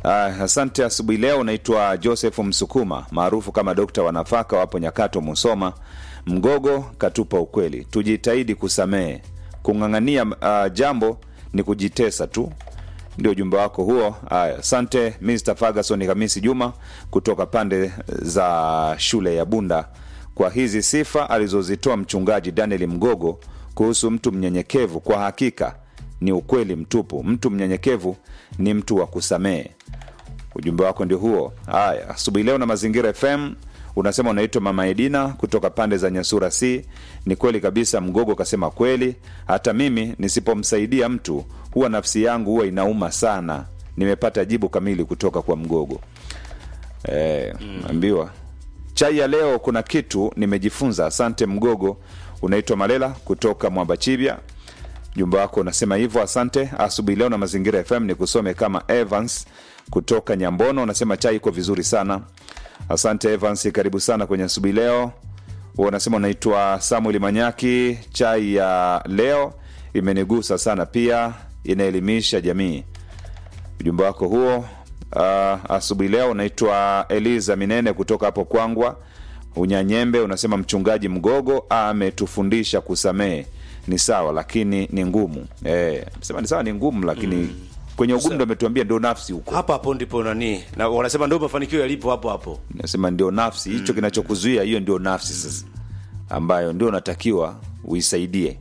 Uh, asante. Asubuhi leo unaitwa Joseph Msukuma maarufu kama dokta wa nafaka, wapo Nyakato, Musoma. Mgogo katupa ukweli, tujitahidi kusamehe. Kung'ang'ania uh, jambo ni kujitesa tu. Ndio ujumbe wako huo. Haya, asante Mr Ferguson Hamisi Juma kutoka pande za shule ya Bunda kwa hizi sifa alizozitoa mchungaji Daniel Mgogo kuhusu mtu mnyenyekevu. Kwa hakika ni ukweli mtupu. Mtu mnyenyekevu ni mtu wa kusamehe. Ujumbe wako ndio huo. Haya, asubuhi leo na Mazingira FM unasema unaitwa Mama Edina kutoka pande za Nyasura C. Ni kweli kabisa, Mgogo kasema kweli. Hata mimi nisipomsaidia mtu huwa nafsi yangu huwa inauma sana. Nimepata jibu kamili kutoka kwa Mgogo. Eh, ambiwa chai ya leo kuna kitu nimejifunza. Asante Mgogo. Unaitwa Malela kutoka Mwambachibia jumba wako unasema hivyo. Asante. Asubuhi leo na Mazingira FM ni kusome kama Evans kutoka Nyambono, unasema chai iko vizuri sana. Asante Evans, karibu sana kwenye asubuhi leo. Huo unasema unaitwa Samuel Manyaki, chai ya leo imenigusa sana, pia inaelimisha jamii. Ujumbe wako huo. Uh, asubuhi leo unaitwa Eliza Minene kutoka hapo Kwangwa Unyanyembe, unasema mchungaji Mgogo ametufundisha kusamehe ni sawa, lakini ni ngumu. Eh, sema ni sawa, ni ngumu, lakini kwenye ugumu ndo ametuambia ndio nafsi huko. hapo hapo ndipo nani na wanasema ndio mafanikio yalipo hapo hapo Nasema ndio nafsi hicho kinachokuzuia, hiyo ndio nafsi sasa, ambayo ndio unatakiwa uisaidie.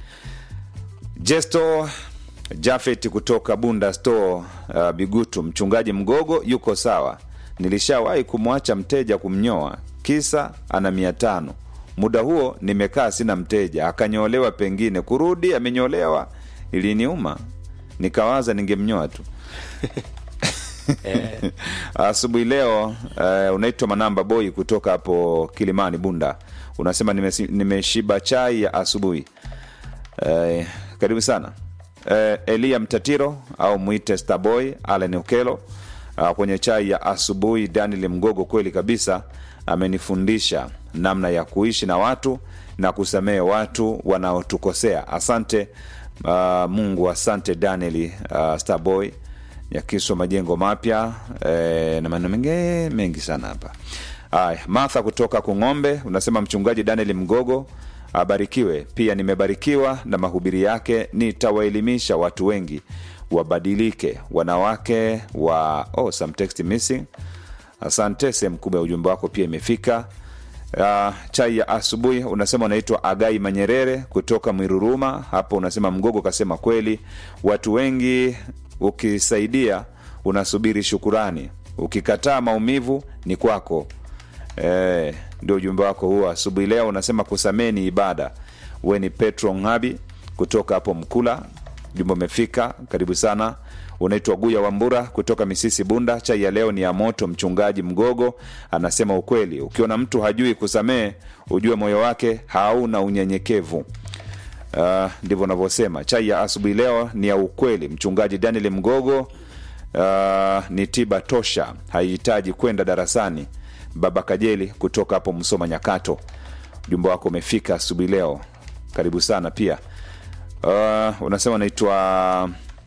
Jesto Jafet kutoka Bunda Store, uh, Bigutu, mchungaji Mgogo yuko sawa. Nilishawahi kumwacha mteja kumnyoa, kisa ana mia tano. Muda huo nimekaa sina mteja, akanyolewa, pengine kurudi amenyolewa, iliniuma, nikawaza ningemnyoa tu. Asubuhi leo uh, unaitwa Manamba Boy kutoka hapo Kilimani Bunda, unasema nimesi- nimeshiba chai ya asubuhi. Uh, karibu sana uh, Elia Mtatiro au mwite Starboy Allen Okelo uh, kwenye chai ya asubuhi. Daniel Mgogo kweli kabisa amenifundisha namna ya kuishi na watu na kusamehe watu wanaotukosea. Asante uh, Mungu, asante Daniel uh, Starboy Nyakiso majengo mapya eh, na maneno mengi mengi sana hapa. Aya, Martha kutoka Kung'ombe unasema mchungaji Daniel Mgogo abarikiwe. Pia nimebarikiwa na mahubiri yake, nitawaelimisha watu wengi wabadilike, wanawake wa oh, some text missing. Asante, sehemu kubwa ya ujumbe wako pia imefika. Uh, chai ya asubuhi unasema unaitwa Agai Manyerere kutoka Mwiruruma hapo, unasema Mgogo kasema kweli, watu wengi ukisaidia unasubiri shukurani, ukikataa maumivu ni kwako. Eh, ndio ujumbe wako huo asubuhi leo. Unasema kusamehe ni ibada. We ni Petro Ngabi kutoka hapo Mkula, jumbe umefika, karibu sana. Unaitwa Guya Wambura kutoka Misisi Bunda. Chai ya leo ni ya moto. Mchungaji Mgogo anasema ukweli, ukiona mtu hajui kusamehe ujue moyo wake hauna unyenyekevu. Uh, ndivyo unavyosema. Chai ya asubuhi leo ni ya ukweli. Mchungaji Daniel Mgogo uh, ni tiba tosha, haihitaji kwenda darasani. Baba Kajeli kutoka hapo Msoma Nyakato, ujumbe wako umefika asubuhi leo, karibu sana pia. Uh, unasema unaitwa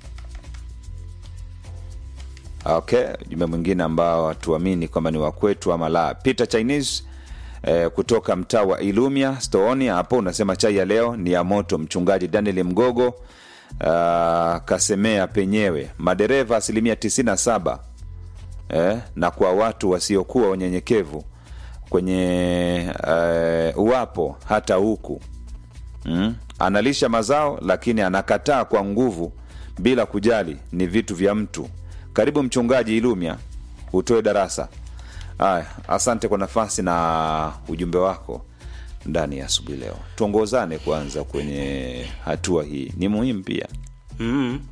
okay, ujumbe mwingine ambao hatuamini kwamba ni wakwetu ama la. Peter Chinese eh, kutoka mtaa wa Ilumia Stooni hapo unasema chai ya leo ni ya moto. Mchungaji Daniel Mgogo uh, kasemea penyewe madereva asilimia 97 eh, na kwa watu wasiokuwa wanyenyekevu kwenye eh, uwapo hata huku mm? analisha mazao lakini anakataa kwa nguvu bila kujali ni vitu vya mtu. Karibu mchungaji Ilumia utoe darasa. Aya, asante kwa nafasi na ujumbe wako ndani ya asubuhi leo. Tuongozane kwanza kwenye hatua hii, ni muhimu pia. mm.